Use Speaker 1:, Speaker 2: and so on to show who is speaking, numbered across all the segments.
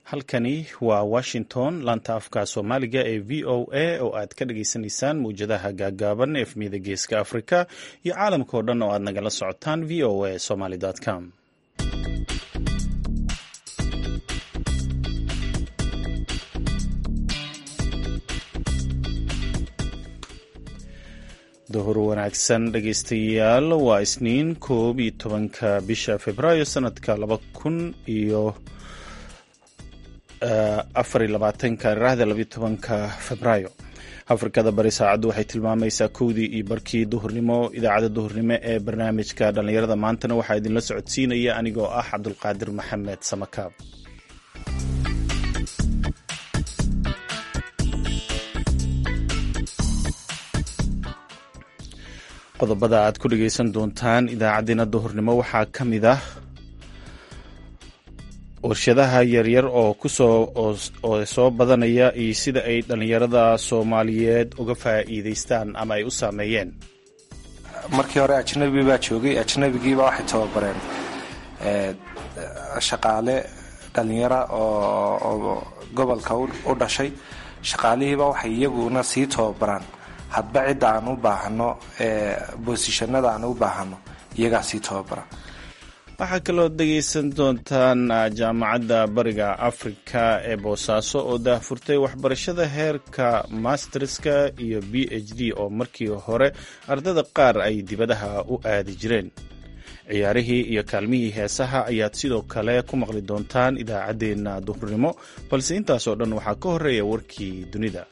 Speaker 1: halkani waa washington laanta afka soomaaliga ee v o a oo aad ka dhagaysanaysaan mawjadaha gaagaaban efmiyada geeska afrika iyo caalamka oo dhan oo aad nagala socotaan v o a somaly com duhur wanaagsan dhegaystayaal waa isniin koob iyo tobanka bisha februaayo sanadka laba kun iyo afar iyo labaatanka raahda labayo tobanka febraayo afrikada bari saacaddu waxay tilmaamaysaa kowdii iyo barkii duhurnimo idaacadda duhurnimo ee barnaamijka dhallinyarada maantana waxaa idinla socodsiinaya anigoo ah cabdulqaadir maxamed samakaab qodobada aad ku dhegaysan doontaan idaacaddeenna duhurnimo waxaa ka mid ah warshadaha yaryar oo kusoo oo soo badanaya iyo sida ay dhallinyarada soomaaliyeed uga faa'iidaystaan ama ay u saameeyeen
Speaker 2: markii hore ajnabi baa joogay ajnabigiiba waxay tababareen shaqaale dhallinyara oo gobolka u dhashay shaqaalihiiba waxay iyaguna sii tababaraan hadba cidda aan u baahano boosishanada aan u baahano iyagaa sii tababara
Speaker 1: waxaa kaloo dhegaysan doontaan jaamacadda bariga afrika ee boosaaso oo daahfurtay waxbarashada heerka masterska iyo b h d oo markii hore ardada qaar ay dibadaha u aadi jireen ciyaarihii iyo kaalmihii heesaha ayaad sidoo kale ku maqli doontaan idaacaddeenna duhurnimo balse intaasoo dhan waxaa ka horeeya warkii dunida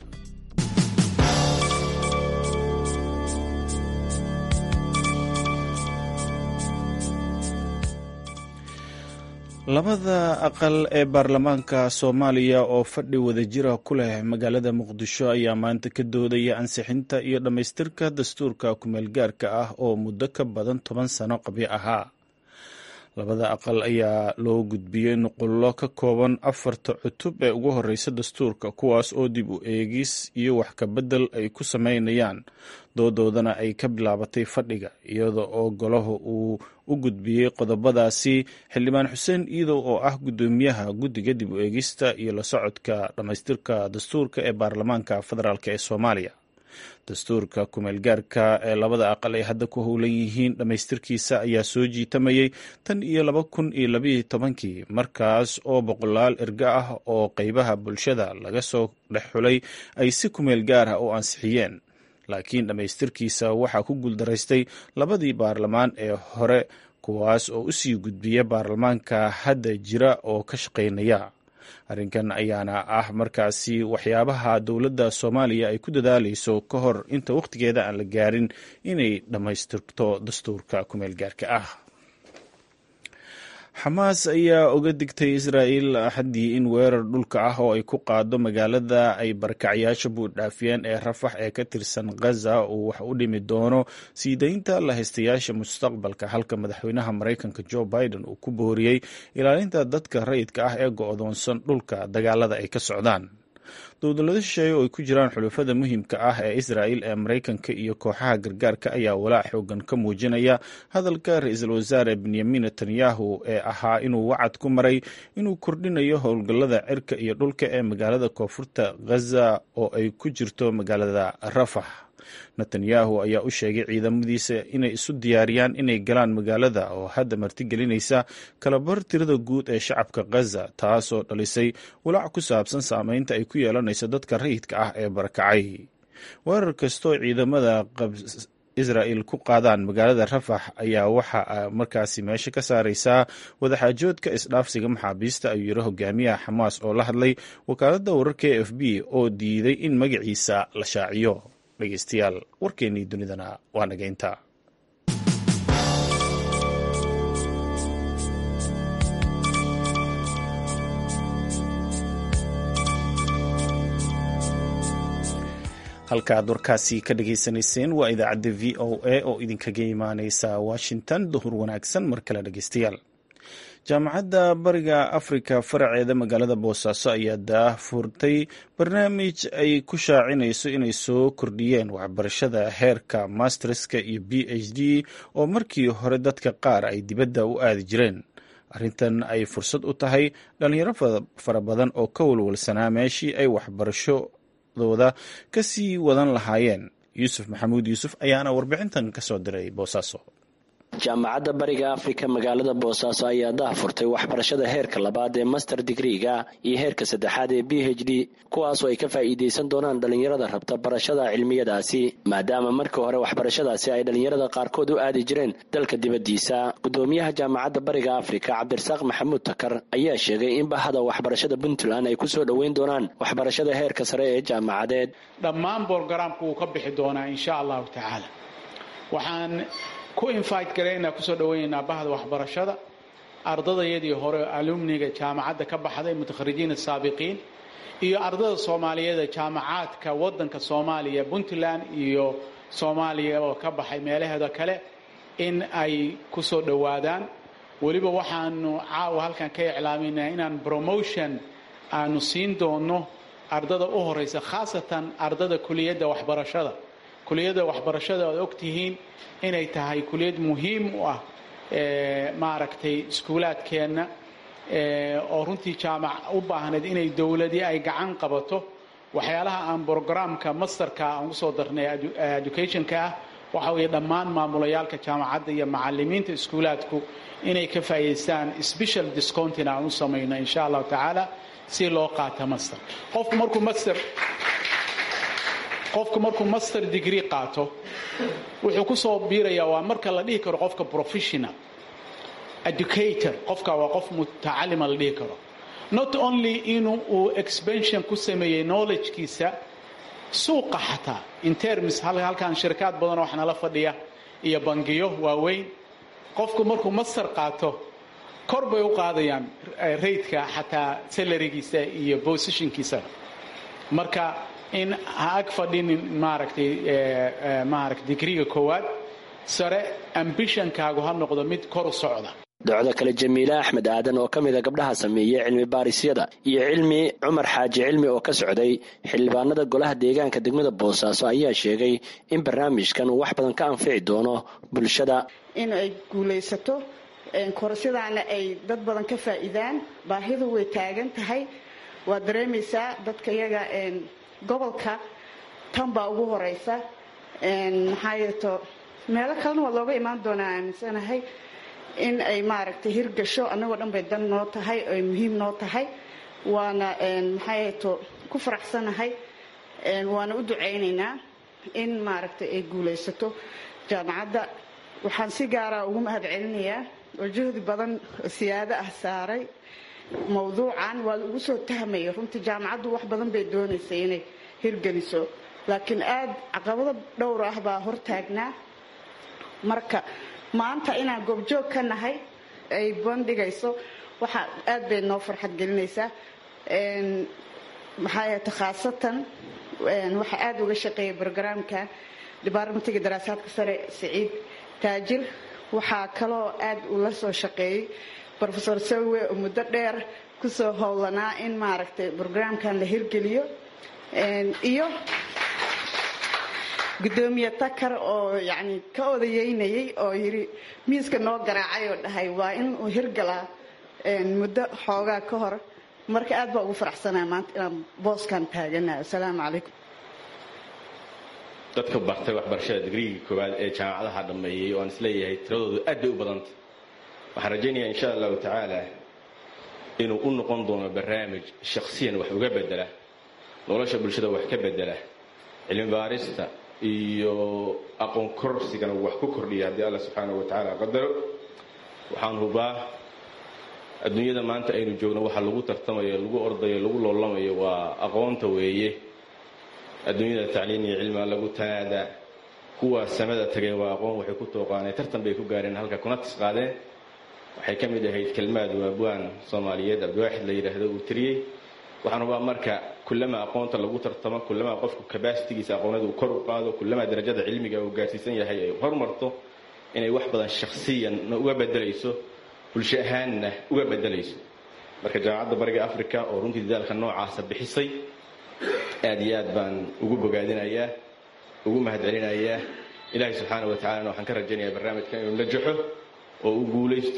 Speaker 1: labada aqal ee baarlamaanka soomaaliya oo fadhi wadajira ku leh magaalada muqdisho ayaa maanta ka doodaya ansixinta iyo dhammaystirka dastuurka kumeelgaarka ah oo muddo ka badan toban sano qabyo ahaa labada aqal ayaa loo gudbiyey nuqullo ka kooban afarta cutub ee ugu horeysa dastuurka kuwaas oo dib u eegis iyo wax kabedel ay ku sameynayaan doodoodana ay ka bilaabatay fadhiga iyada oo golaha uu u gudbiyey qodobadaasi xildhibaan xuseen iidow oo ah guddoomiyaha guddiga dib u eegista iyo la socodka dhammaystirka dastuurka ee baarlamaanka federaalk ee soomaaliya dastuurka kumeelgaarka ee labada aqal ay hadda ku howlan yihiin dhammaystirkiisa ayaa soo jiitamayay tan iyo laba kun iyo labayo tobankii markaas oo boqolaal erga ah oo qeybaha bulshada laga soo dhex xulay ay si kumeel gaar ah u ansixiyeen laakiin dhammaystirkiisa waxaa ku guuldaraystay labadii baarlamaan ee hore kuwaas oo usii gudbiya baarlamaanka hadda jira oo ka shaqaynaya arrinkan ayaana ah markaasi waxyaabaha dowladda soomaaliya ay ku dadaalayso ka hor inta wakhtigeeda aan la gaarin inay dhammaystirto dastuurka kumeel gaarka ah xamaas ayaa uga digtay israa'il axaddii in weerar dhulka ah oo ay ku qaado magaalada ay barakacyaasha buudhaafiyeen ee rafax ee ka tirsan ghaza uu wax u dhimi doono sii daynta lahaystayaasha mustaqbalka halka madaxweynaha maraykanka joe biden uu ku booriyey ilaalinta dadka rayidka ah ee go-doonsan dhulka dagaalada ay ka socdaan dowdalado shisheeye oo ay ku jiraan xulafada muhiimka ah ee israa'il ee maraykanka iyo kooxaha gargaarka ayaa walaac xoogan ka muujinaya hadalka ra-iisul wasaare benyamin netanyahu ee ahaa inuu wacad ku maray inuu kordhinayo howlgallada cirka iyo dhulka ee magaalada koonfurta ghaza oo ay ku jirto magaalada rafax netanyahu ayaa u sheegay ciidamadiisa inay isu diyaariyaan inay galaan magaalada oo hadda martigelinaysa kalabar tirada guud ee shacabka ghaza taasoo dhalisay walaac ku saabsan saameynta ay ku yeelanayso dadka rayidka ah ee barakacay weerar kastoo ciidamada israa'il ku qaadaan magaalada rafax ayaa waxa markaasi meesha ka saaraysaa wadaxaajoodka isdhaafsiga maxaabiista ayuu yiri hogaamiyaha xamaas oo la hadlay wakaaladda wararka e f b oo diiday in magaciisa la shaaciyo dhegeystayaal warkeennii dunidana waa naga intaa halka aad warkaasi ka dhageysanayseen waa idaacadda v o a oo idinkaga imaaneysa washington duhur wanaagsan mar kale dhegeystayaal jaamacadda bariga afrika faraceeda magaalada boosaaso ayaa daahfurtay barnaamij ay ku shaacinayso inay soo kordhiyeen waxbarashada heerka masterska iyo b h d oo markii hore dadka qaar ay dibadda u aadi jireen arrintan ay fursad u tahay dhalinyaro fara badan oo ka walwalsanaa meeshii ay waxbarashadooda ka sii wadan lahaayeen yuusuf maxamuud yuusuf ayaana warbixintan ka soo diray boosaaso
Speaker 3: jaamacadda bariga afrika magaalada boosaaso ayaa daha furtay waxbarashada heerka labaad ee master digriga iyo heerka saddexaad ee b h d kuwaasoo ay ka faa'iidaysan doonaan dhallinyarada rabta barashada cilmiyadaasi maadaama markii hore waxbarashadaasi ay dhallinyarada qaarkood u aadi jireen dalka dibaddiisa gudoomiyaha jaamacadda bariga afrika cabdirasaaq maxamuud takar ayaa sheegay in bahada waxbarashada puntland ay ku soo dhoweyn doonaan waxbarashada heerka sare ee jaamacadeed
Speaker 4: dhammaan borogaraamku wuu ka bixi doonaa insha allahu tacaala waxaan ku invite garaynaa kusoo dhawaynaynaa bahda waxbarashada ardadayadii hore alumniga jaamacadda ka baxday mutakharijiin asaabiqiin iyo ardada soomaaliyeed ee jaamacaadka wadanka soomaaliya puntland iyo soomaaliya oo ka baxay meelaheeda kale in ay kusoo dhowaadaan weliba waxaanu caawa halkan ka iclaaminaa inaan promotion aanu siin doono ardada u horeysa khaasatan ardada kuliyadda waxbarashada kuliyadda waxbarashada oad ogtihiin inay tahay kuliyad muhiim u ah maaragtay iskuulaadkeenna oo runtii jaamac u baahnayd inay dowladii ay gacan qabato waxyaalaha aan brogramka masterka aan usoo darnay educationka ah waxa weeye dhammaan maamulayaalka jaamacadda iyo macalimiinta iskuulaadku inay ka faa'idaystaan special discountina aan u samayno insha allahu tacaala si loo qaata master qofku markuu master qofku markuu master degree qaato wuxuu ku soo biirayaa waa marka la dhihi karo qofka professional educator qofka waa qof mutacalima la dhihi karo not only inuu uu expansion ku sameeyey knowledgekiisa suuqa xataa in terms halkan shirkaad badan wax nala fadhiya iyo bangiyo waaweyn qofku markuu master qaato kor bay u qaadayaan raidka xataa salarigiisa iyo positionkiisa marka in ha ag fadhinin maaragtay maaragtay digriga koowaad sare ambitionkaagu ha noqdo mid kor u socda
Speaker 3: docdo kale jamiile axmed aadan oo ka mida gabdhaha sameeyey cilmi baarisyada iyo cilmi cumar xaaji cilmi oo ka socday xildhibaanada golaha deegaanka degmada boosaaso ayaa sheegay in barnaamijkan uu wax badan ka anfici doono bulshada
Speaker 5: in ay guulaysato korsidaana ay dad badan ka faa'iidaan baahidu way taagan tahay waad dareemaysaa dadka iyaga gobolka tan baa ugu horeysa maxaa yeeto meelo kalena waa looga imaan doonaa aaminsanahay in ay maaragtay hirgasho annagoo dhan bay dan noo tahay ay muhiim noo tahay waana maxaa yeeto ku faraxsanahay waana u ducaynaynaa in maaragtay ay guulaysato jaamacadda waxaan si gaara ugu mahad celinayaa oo juhdi badan siyaado ah saaray mawduucan waa lagu soo tahmaya runtii jaamacaddu wax badan bay doonaysay inay hirgeliso laakiin aad caqabado dhowr ah baa hortaagnaa marka maanta inaan goobjoog ka nahay ay bandhigayso waxa aad bay noo farxad gelinaysaa maxaa yeete khaasatan waxaa aada uga shaqeeyay brogramka departmentiga daraasaadka sare siciid taajir waxaa kaloo aad ula soo shaqeeyey rofesor sawe oo muddo dheer kusoo howlanaa in maaragtay brogramkan la hirgeliyo iyo gudoomiye takar oo yani ka odayeynayay oo yiri miiska noo garaacay oo dhahay waa in uu hirgalaa muddo xoogaa ka hor marka aad baa ugu faraxsanaa maanta inaan booskan taaganayo asalaamu calaykum
Speaker 6: dadka bartay waxbarashada digriigii koowaad ee jaamacadaha dhammeeyey oo aan isleeyahay tiradoodu aad bay u badanta waxaan rajaynayaa insha allahu tacaala inuu u noqon doono barnaamij shakhsiyan wax uga bedela nolosha bulshada wax ka bedela cilmi baarista iyo aqoon korsigana wax ku kordhiya haddii alla subxaanahu wa tacaala qadaro waxaan hubaa adduunyada maanta aynu joogno waxa lagu tartamayo lagu ordayo lagu loolamayo waa aqoonta weeye adduunyada tacliin iyo cilmiga lagu tanaadaa kuwa samada tagay waa aqoon waxay ku tooqaaneen tartan bay ku gaareen halka kuna tisqaadeen waxay ka mid ahayd kelmaad waabwaan soomaaliyeed abdiwaaxid la yidhaahdo uu tiriyey waxaan hubaa marka kullamaa aqoonta lagu tartamo kullamaa qofku kabasitigiisa aqoonada uu kor u qaado kullamaa darajada cilmiga uu gaarsiisan yahay ay horumarto inay wax badan shakhsiyanna uga bedelayso bulsho ahaanna uga bedelayso marka jaamacadda bariga africa oo runtii dadaalka noocaasa bixisay aad iyo aad baan ugu bogaadinayaa ugu mahadcelinayaa ilaahay subxaana wa tacalana waxaan ka rajaynayaa barnaamijkan inuu najaxo oo uu guulaysto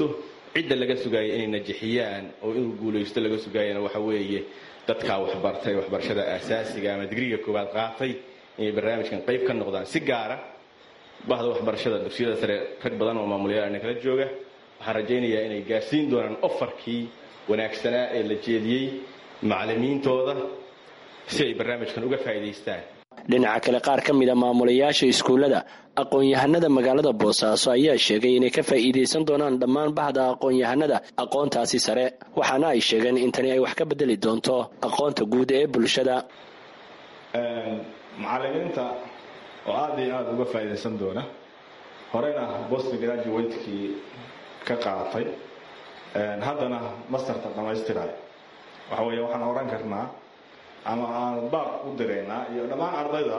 Speaker 6: cidda laga sugaaya inay najixiyaan oo inuu guulaysto laga sugaayana waxa weeye dadkaa waxbartay waxbarashada aasaasiga ama digriga koowaad qaatay inay barnaamijkan qayb ka noqdaan si gaara bahda waxbarashada dugsiyada sare rag badan oo maamulayaal kala jooga waxaan rajaynayaa inay gaarsiin doonaan ofarkii wanaagsanaa ee la jeediyey macallimiintooda si ay barnaamijkan uga faa'iidaystaan
Speaker 3: dhinaca kale qaar ka mida maamulayaasha iskuullada aqoon-yahanada magaalada boosaaso ayaa sheegay inay ka faa'iidaysan doonaan dhammaan bahda aqoon-yahanada aqoontaasi sare waxaana ay sheegeen in tani ay wax ka bedeli doonto aqoonta guud ee bulshada
Speaker 7: macallimiinta oo aada iyo aada uga faa'iidaysan doona horeyna bost graduatekii ka qaatay haddana masterta dhammaystirayo waxa weeye waxaan oran karnaa ama aan baaq u diraynaa iyo dhammaan ardayda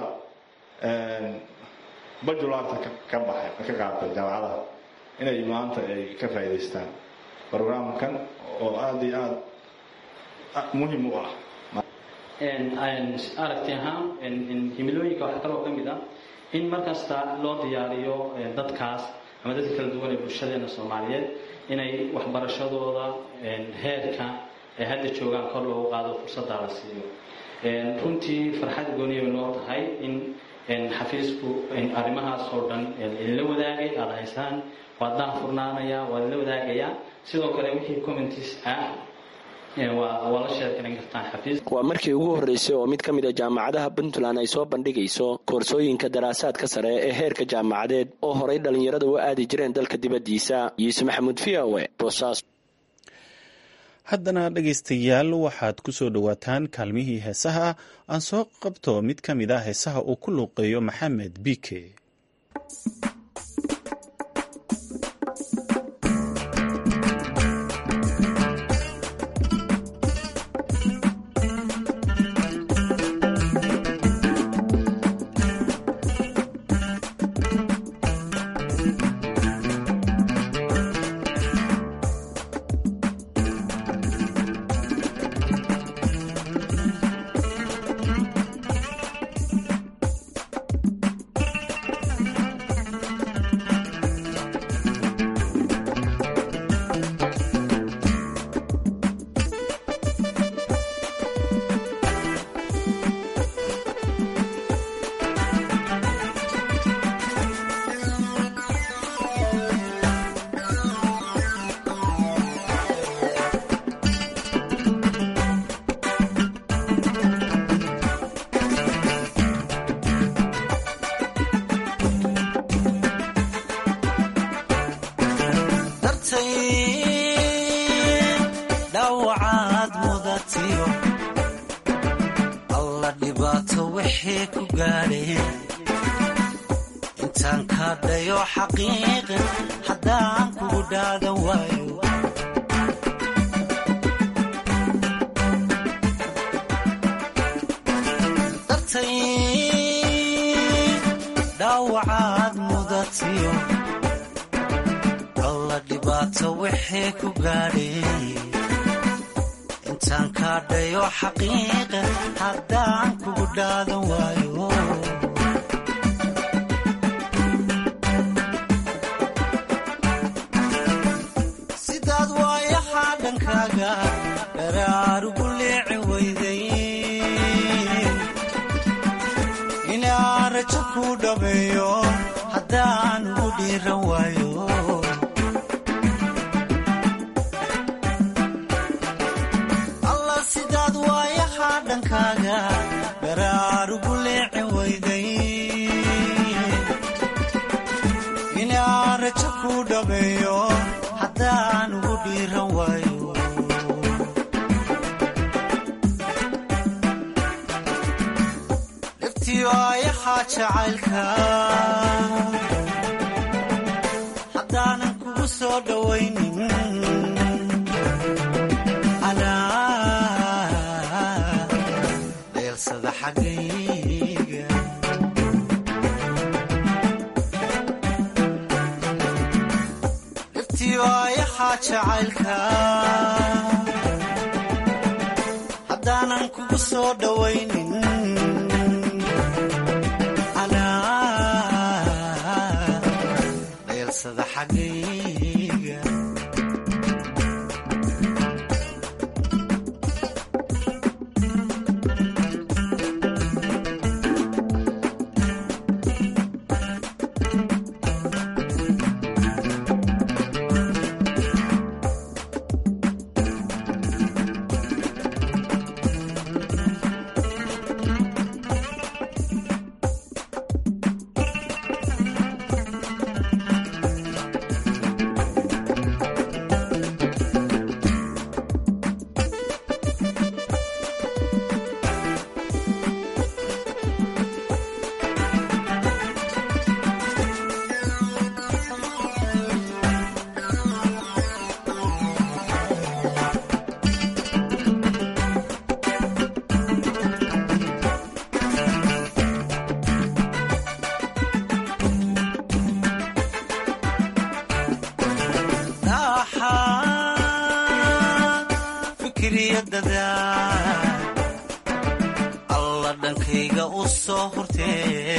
Speaker 7: bajularta ka baxay ka qaatay jaamacadaha inay maanta ay ka faa'iidaystaan programkan oo aada iyo aada muhim u ah
Speaker 8: aragti ahaan himilooyinka waxaa kaloo ka mid ah in markasta loo diyaariyo dadkaas ama dadka kala duwan ee bulshadeena soomaaliyeed inay waxbarashadooda heerka ay hadda joogaan kor loogu qaado fursaddaa la siiyo runtii farxad gooniya bay noo tahay in xafiisku arrimahaas oo dhan idinla wadaagay aada haysaan waad daha furnaanaya waad idinla wadaagayaa sidoo kale wixii commenties ah
Speaker 3: waa markii ugu horreysay oo mid ka mid a jaamacadaha puntland ay soo bandhigayso koorsooyinka daraasaadka sare ee heerka jaamacadeed oo horay dhallinyarada u aadi jireen dalka dibaddiisa yuusuf maxamuud v o e boosaaso
Speaker 1: haddana dhegaystayaal waxaad ku soo dhowaataan kaalmihii heesaha aan soo qabto mid ka mid ah heesaha uu ku luuqeeyo maxamed bike
Speaker 9: dhawacaad mudatiyo alla dhibaato wixii ku gaadheen intaan kaa dhayo xaqiiqin haddaan kugu dhaadan waayo dartay dhaawacaad mudatiyo alla dhibaato wixii ku gaadhay intaan kaa dhayo xaqiiqin haddaan kugu dhaadan waayo sidaad waayahaa dhankaaga dharaarugu leeci weyday inaan rajo ku dhameeyo haddaan ugu dhiiran waayo alla sidaad waayahaa dhankaaga dharaarugu leeci weyday inaan rajo ku dhameeyo haddaan ugu dhiiran waayo dhibtii waayahaa jacaylka haddaanan kugu soo dhowaynin anaa dheelsada xaggayga dhibtii waayahaa jacaylka haddaanan kugu soo dhowaynin anaa dheelsada xaggayga fikriya dadaal alla dhankayga u soo hurtee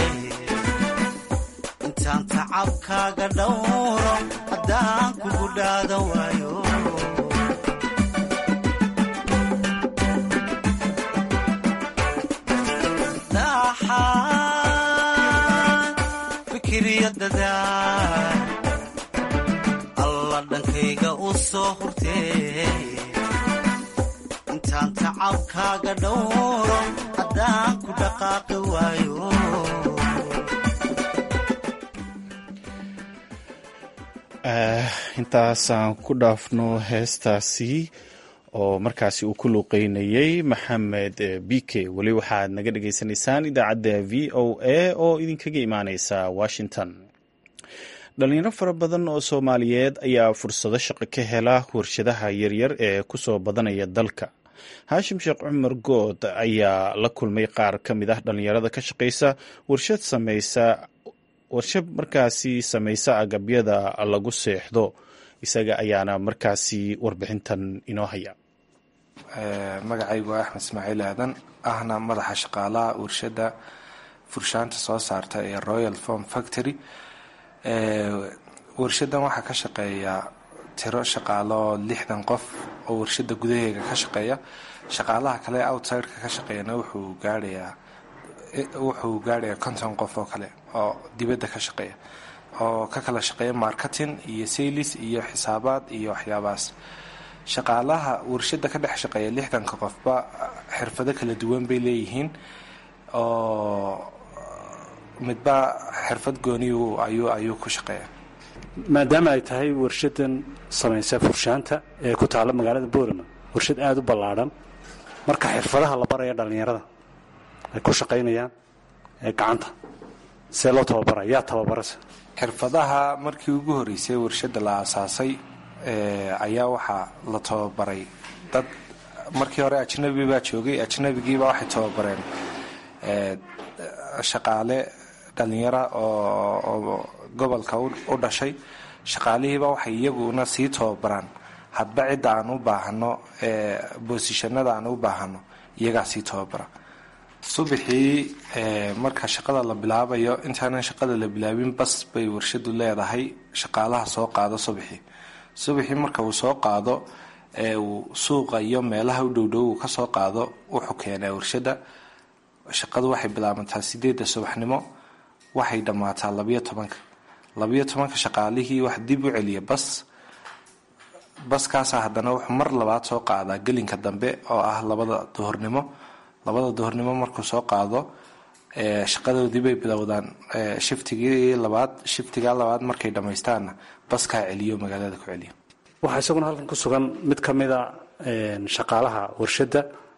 Speaker 9: intaan tacabkaaga dhowro haddaan kugu dhaadan waayo daxaan fikriya dadaal alla dhankayga u soo hurtee intaan tacabkaaga dhowro haddaan ku dhaqaaqi waayo
Speaker 1: intaasaan ku dhaafno heestaasi oo markaasi uu ku luuqeynayey maxamed bike weli waxaad naga dhagaysanaysaan idaacadda v o a oo idinkaga imaaneysa washington dhalinyaro fara badan oo soomaaliyeed ayaa fursado shaqo ka hela warshadaha yaryar ee kusoo badanaya dalka haashim sheekh cumar good ayaa la kulmay qaar ka mid ah dhalinyarada ka shaqeysa warshad sameysa warshad markaasi samaysa agabyada lagu seexdo isaga ayaana markaasi warbixintan inoo haya
Speaker 2: magacaygu waa axmed ismaaciil aadan ahna madaxa shaqaalaha warshada furshaanta soo saarta ee royal form factory warshadan waxaa ka shaqeeya tiro shaqaalo lixdan qof oo warshada gudaheega ka shaqeeya shaqaalaha kale outsideka ka shaqeeyana wuxuu gaarayaa wuxuu gaarayaa konton qof oo kale oo dibadda ka shaqeeya oo ka kala shaqeeya marketing iyo sailis iyo xisaabaad iyo waxyaabahaas shaqaalaha warshada ka dhex shaqeeya lixdanka qofba xirfado kala duwan bay leeyihiin oo midba xirfad gooniyu ayuu ayuu ku shaqeeya
Speaker 10: maadaama ay tahay warshadan samaysa furshaanta ee ku taalla magaalada boorama warshad aada u ballaadhan marka xirfadaha la baraya dhallinyarada ay ku shaqaynayaan ee gacanta see loo tababara yaa tababarase
Speaker 2: xirfadaha markii ugu horreysay warshada la aasaasay ayaa waxaa la tababaray dad markii hore ajnabi baa joogay ajnabigiiba waxay tababareen shaqaale dhalinyara oo gobolka u dhashay shaqaalihiiba waxay iyaguna sii tababaraan hadba cidda aan u baahano boosishanada aan u baahano iyagaa sii tababara subaxii marka shaqada la bilaabayo intaanan shaqada la bilaabin bas bay warshadu leedahay shaqaalaha soo qaado subaxii subaxii marka uu soo qaado ee uu suuqa iyo meelaha u dhowdhow uu kasoo qaado wuxuu keenaa warshada shaqadu waxay bilaabantaa sideedda subaxnimo waxay dhammaataa labiyo tobanka labiyo tobanka shaqaalihii wax dib u celiya bas baskaasa haddana wuxuu mar labaad soo qaadaa gelinka dambe oo ah labada duhurnimo labada duhurnimo markuu soo qaado shaqadoodii bay bilowdaan shiftigii labaad shiftigaa labaad markay dhamaystaanna baskaa celiyo magaalada ku celiyo
Speaker 10: waxaa isaguna halkan ku sugan mid ka mida shaqaalaha warshadda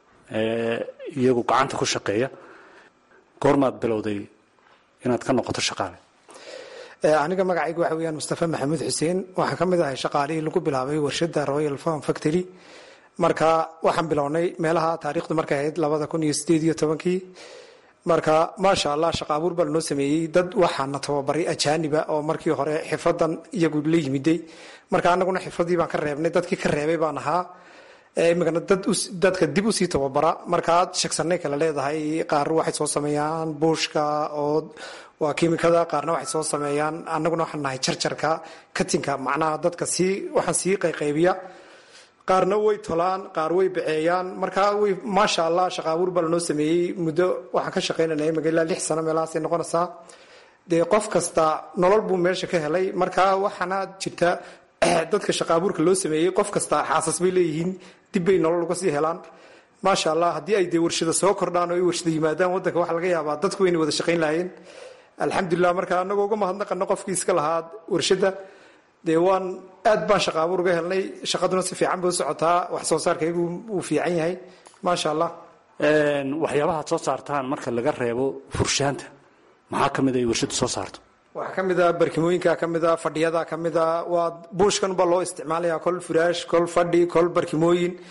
Speaker 10: iyagu gacanta ku shaqeeya goormaad bilowday inaad ka noqoto shaqaale
Speaker 11: aniga magacaygu waxa weyaan mustafa maxamuud xuseen waxaan ka mid ahay shaqaalihii lagu bilaabay warshada royal farm factory marka waxaan bilownay meelaha taariikhdu markay ahayd labada kun iyo sideed iyo tobankii marka maasha allah shaqa abuur baa lanoo sameeyey dad waxaana tababaray ajaaniba oo markii hore xirfadan iyagu la yimiday marka anaguna xirfadii baan ka reebnay dadkii ka reebay baan ahaa imikana dadka dib usii tababara markaad shagsanay kale leedahay qaar waxay soo sameeyaan buushka oo waa kimikada qaarna waxay soo sameeyaan anaguna waxaan nahay jarjarka katinka macnaha dadka sii waxaan sii qayqaybiya qaarna way tolaan qaar way baceeyaan markaa way maasha allah shaqa abuur baa lanoo sameeyey muddo waxaan ka shaqaynanay magaalaa lix sano meelahaasay noqonaysaa dee qof kasta nolol buu meesha ka helay markaa waxaana jirta dadka shaqa abuurka loo sameeyey qof kasta xaasas bay leeyihiin dib bay nolol uga sii helaan maasha allah haddii ay dee warshada soo kordhaan oo ay warshada yimaadaan wadanka waxaa laga yaabaa dadku wayna wada shaqayn lahayeen alxamdulilah marka anagoo uga mahadnaqano qofkii iska lahaa warshada dee waan aad baan shaqa abuur uga helnay shaqaduna si fiican bay u socotaa wax soo saarkaygu wuu fiican yahay maasha allah
Speaker 10: waxyaabahaad soo saartaan marka laga reebo furshaanta maxaa ka mid ay warshadu soo saarto
Speaker 11: waxaa ka mid a barkimooyinka ka mid a fadhiyada ka mid a waa buushkan baa loo isticmaalaya kol furaash kol fadhi kol barkimooyin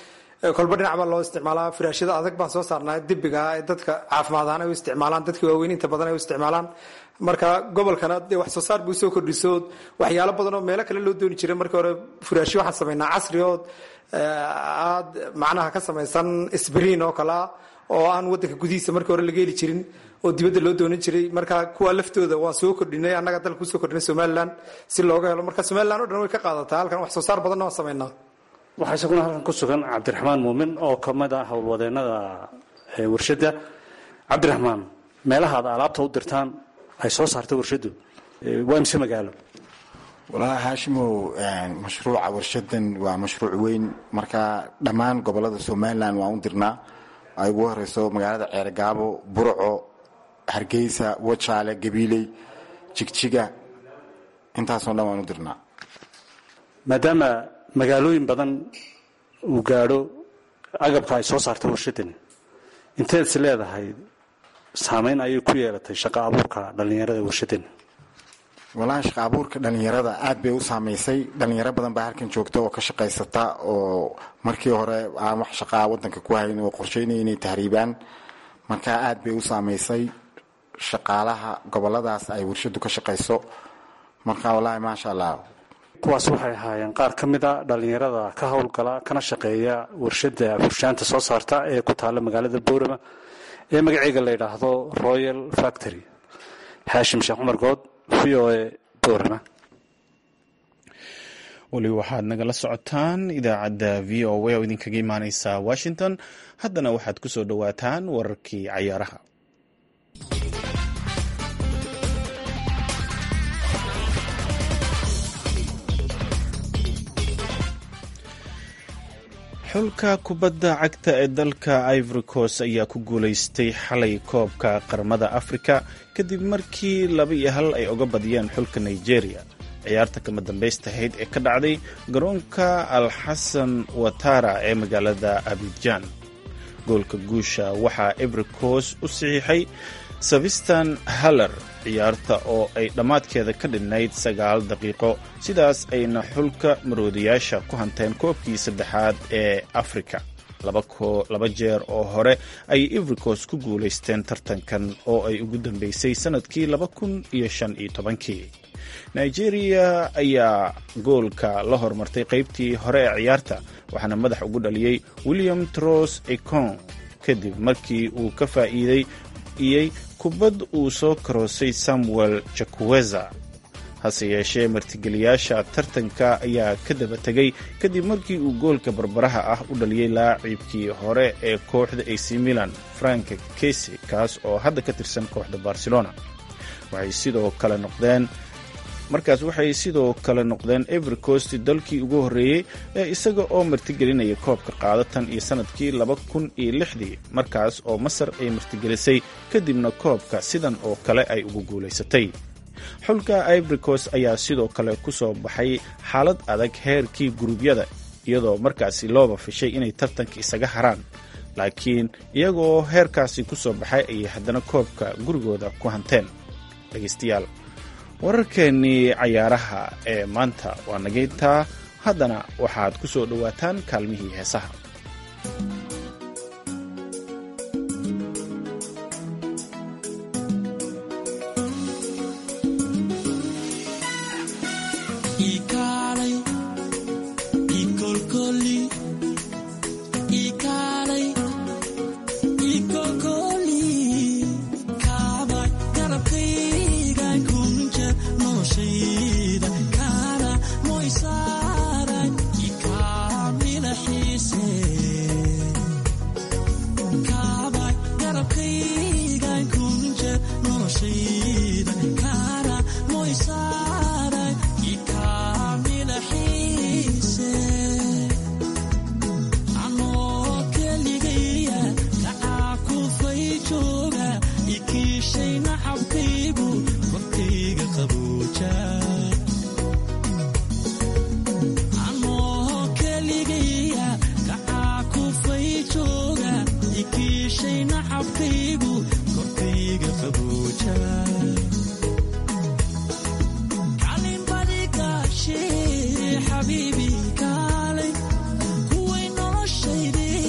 Speaker 11: kolba dhinac baa loo isticmaalaa firaashada adag baan soo saarnaa dibiga ee dadka caafimaad ahaan ay u isticmaalaan dadka waaweyn inta badan ay u isticmaalaan marka gobolkana dee wax soo saar buu soo kordhiso waxyaalo badan oo meelo kale loo dooni jiray markii hore furaashyo waxaan samaynaa casri oo aad macnaha ka samaysan sbriin oo kale ah oo aan wadanka gudihiisa markii hore laga heli jirin oo dibadda loo doonan jiray marka kuwa laftooda waan soo kordhinay annaga dalka kusoo kordhinay somalilan si looga helo marka somalilan o dhan way ka qaadataa halkan wax soo saar badanna waan samaynaa
Speaker 10: waxaa isaguna halkan ku sugan cabdiraxmaan muumin oo ka mid ah howlwadeenada warshadda cabdiraxmaan meelaha aad alaabta u dirtaan ay soo saarta warshaddu waa imse magaalo
Speaker 12: walaahi haashimow mashruuca warshadan waa mashruuc weyn marka dhammaan gobolada somalilan waan u dirnaa ay ugu horeyso magaalada ceergaabo burco hargeysa wajaale gabiiley jigjiga intaasoo dhan waan u dirnaa
Speaker 10: maadaama magaalooyin badan uu gaadho agabka ay soo saarta warshadani inteed is leedahay saameyn ayay ku yeelatay shaqo abuurka dhallinyarada warshadani
Speaker 12: walaahi shaqa abuurka dhallinyarada aad bay u saamaysay dhallinyaro badan baa halkan joogta oo ka shaqaysata oo markii hore aan wax shaqaa wadanka ku hayn oo qorsheynaya inay tahriibaan marka aad bay u saamaysay shaqaalaha goboladaas ay warshadu ka shaqayso marka walaahi maasha allah
Speaker 10: kuwaas waxay ahaayeen qaar ka mid a dhallinyarada ka howlgala kana shaqeeya warshada furshaanta soo saarta ee ku taalla magaalada boorama ee magaceega la yidhaahdo royal factory xaashim sheekh cumar good v o e boorama
Speaker 1: weli waxaad nagala socotaan idaacadda v o a oo idinkaga imaaneysa washington haddana waxaad ku soo dhowaataan wararkii cayaaraha xulka kubadda cagta ee dalka ivory coast ayaa ku guulaystay xalay koobka qaramada afrika kadib markii laba iyo hal ay oga badiyeen xulka nigeria ciyaarta kama dambaystahayd ee ka dhacday garoonka alxasan watara ee magaalada abidjan goolka guusha waxaa ivory coast u saxiixay savistan haller ciyaarta oo ay dhammaadkeeda ka dhinnayd sagaal daqiiqo sidaas ayna xulka maroodiyaasha ku hanteen koobkii saddexaad ee afrika laba jeer oo hore ayay ivricos ku guulaysteen tartankan oo ay ugu dambeysay sannadkii laba kun iyo shan iyo tobankii nigeria ayaa goolka la hormartay qaybtii hore ee ciyaarta waxaana madax ugu dhaliyey william tros econ kadib markii uu ka faa'iiday iyey kubad uu soo karoosay samuel jakuweza hase yeeshee martigeliyaasha tartanka ayaa ka daba tegay kadib markii uu goolka barbaraha ah u dhaliyey laacibkii hore ee kooxda ac milan frank kesi kaas oo hadda ka tirsan kooxda barcelona waxay sidoo kale noqdeen markaas waxay sidoo kale noqdeen every coast dalkii ugu horreeyey ee isaga oo martigelinaya koobka qaadatan iyo sannadkii laba kun iyo lixdii markaas oo masar ay martigelisay kadibna koobka sidan oo kale ay ugu guulaysatay xulka ivory coast ayaa sidoo kale ku soo baxay xaalad adag heerkii guruubyada iyadoo markaasi looba fishay inay tartanka isaga haraan laakiin iyagoo heerkaasi ku soo baxay ayay haddana koobka gurigooda ku hanteen dhegaystayaal wararkeennii cayaaraha ee maanta waa nagayntaa haddana waxaad ku soo dhowaataan kaalmihii heesaha
Speaker 13: xabiibi kaalay kuway noloshayde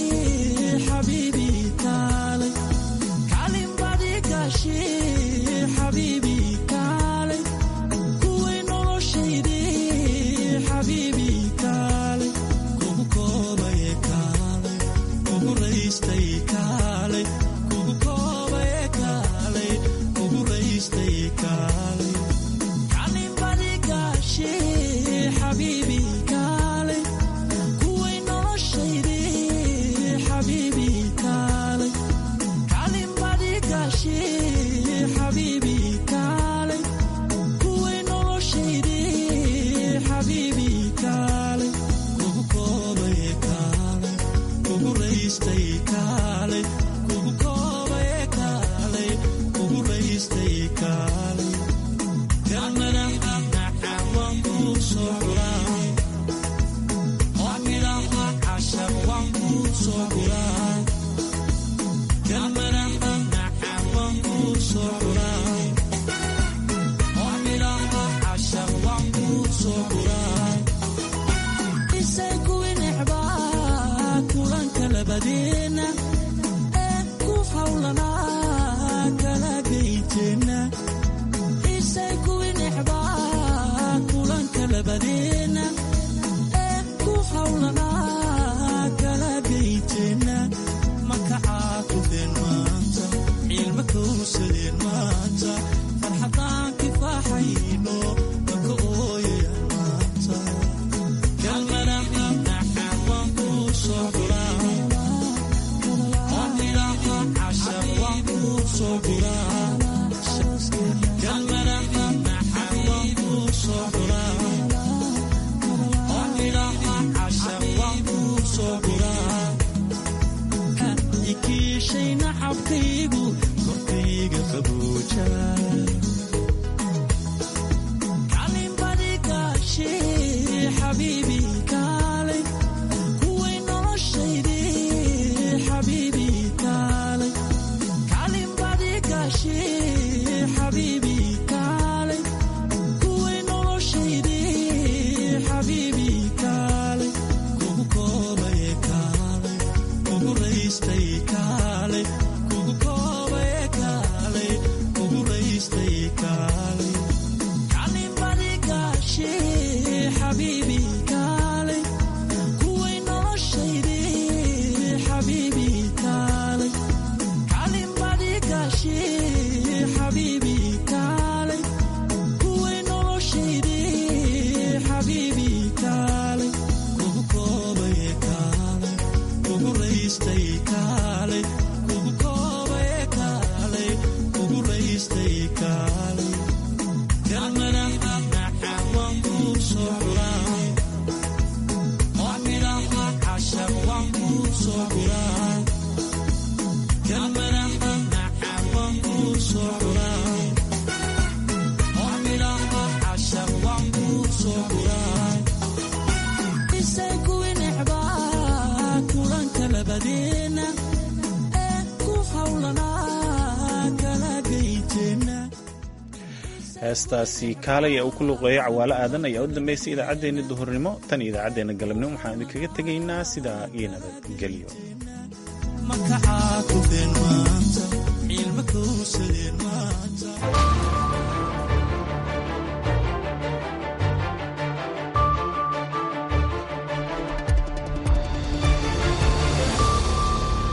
Speaker 1: heestaasi kaalay ee uu ku luqeeyo cawaalo aadan ayaa u dambaysay idaacaddeenna duhurnimo tan iyo idaacaddeenna galabnimo waxaan idinkaga tegaynaa sidaa iyo nabadgelyo